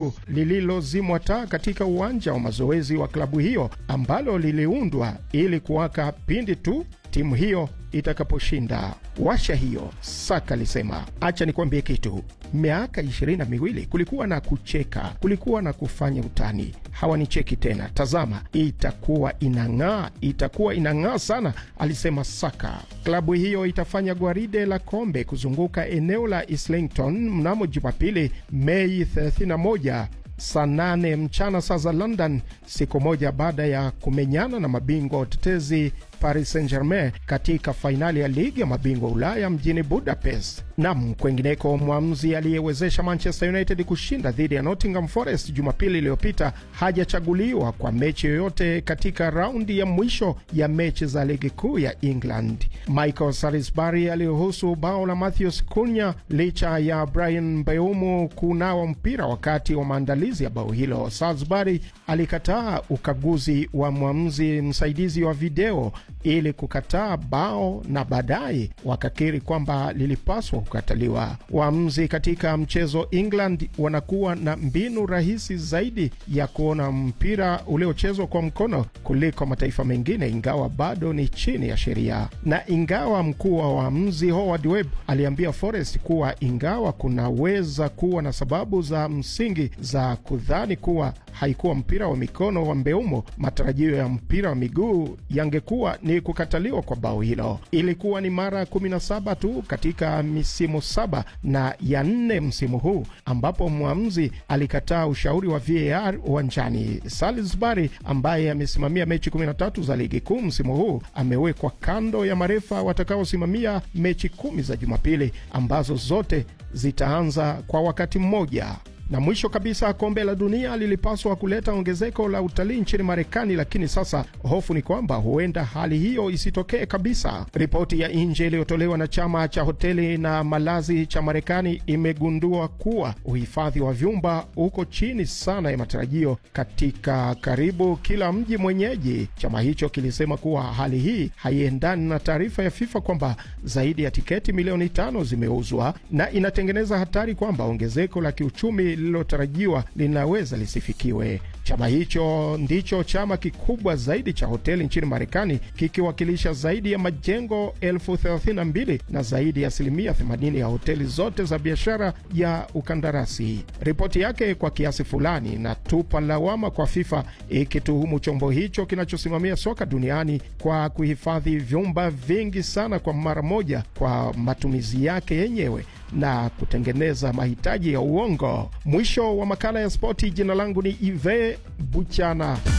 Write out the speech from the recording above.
tu lililozimwa taa katika uwanja wa mazoezi wa klabu hiyo ambalo liliundwa ili kuwaka pindi tu timu hiyo itakaposhinda washa hiyo. Saka alisema, acha nikwambie kitu, miaka ishirini na miwili kulikuwa na kucheka, kulikuwa na kufanya utani. Hawanicheki tena, tazama, itakuwa inang'aa, itakuwa inang'aa sana, alisema Saka. Klabu hiyo itafanya gwaride la kombe kuzunguka eneo la Islington mnamo Jumapili, Mei 31 saa nane mchana saa za London, siku moja baada ya kumenyana na mabingwa watetezi Paris Saint-Germain katika fainali ya ligi ya mabingwa Ulaya mjini Budapest. Nam kwengineko, mwamuzi aliyewezesha Manchester United kushinda dhidi ya Nottingham Forest Jumapili iliyopita hajachaguliwa kwa mechi yoyote katika raundi ya mwisho ya mechi za ligi kuu ya England. Michael Salisbury aliruhusu bao la Matheus Cunha licha ya Brian Mbeumo kunawa mpira wakati wa maandalizi ya bao hilo. Salisbury alikataa ukaguzi wa mwamuzi msaidizi wa video ili kukataa bao na baadaye wakakiri kwamba lilipaswa kukataliwa. Waamuzi katika mchezo England wanakuwa na mbinu rahisi zaidi ya kuona mpira uliochezwa kwa mkono kuliko mataifa mengine, ingawa bado ni chini ya sheria. Na ingawa mkuu wa waamuzi Howard Webb aliambia Forest kuwa ingawa kunaweza kuwa na sababu za msingi za kudhani kuwa haikuwa mpira wa mikono wa Mbeumo, matarajio ya mpira wa miguu yangekuwa ni kukataliwa kwa bao hilo. Ilikuwa ni mara 17 tu katika misimu saba na ya nne msimu huu ambapo mwamuzi alikataa ushauri wa VAR uwanjani. Salisbury ambaye amesimamia mechi 13 za ligi kuu msimu huu amewekwa kando ya marefa watakaosimamia mechi kumi za Jumapili ambazo zote zitaanza kwa wakati mmoja. Na mwisho kabisa, kombe la dunia lilipaswa kuleta ongezeko la utalii nchini Marekani, lakini sasa hofu ni kwamba huenda hali hiyo isitokee kabisa. Ripoti ya nje iliyotolewa na chama cha hoteli na malazi cha Marekani imegundua kuwa uhifadhi wa vyumba uko chini sana ya matarajio katika karibu kila mji mwenyeji. Chama hicho kilisema kuwa hali hii haiendani na taarifa ya FIFA kwamba zaidi ya tiketi milioni tano zimeuzwa na inatengeneza hatari kwamba ongezeko la kiuchumi lililotarajiwa linaweza lisifikiwe. Chama hicho ndicho chama kikubwa zaidi cha hoteli nchini Marekani, kikiwakilisha zaidi ya majengo elfu thelathini na mbili na zaidi ya asilimia 80 ya hoteli zote za biashara ya ukandarasi. Ripoti yake kwa kiasi fulani inatupa lawama kwa FIFA, ikituhumu chombo hicho kinachosimamia soka duniani kwa kuhifadhi vyumba vingi sana kwa mara moja kwa matumizi yake yenyewe na kutengeneza mahitaji ya uongo. Mwisho wa makala ya spoti. Jina langu ni Ive Buchana.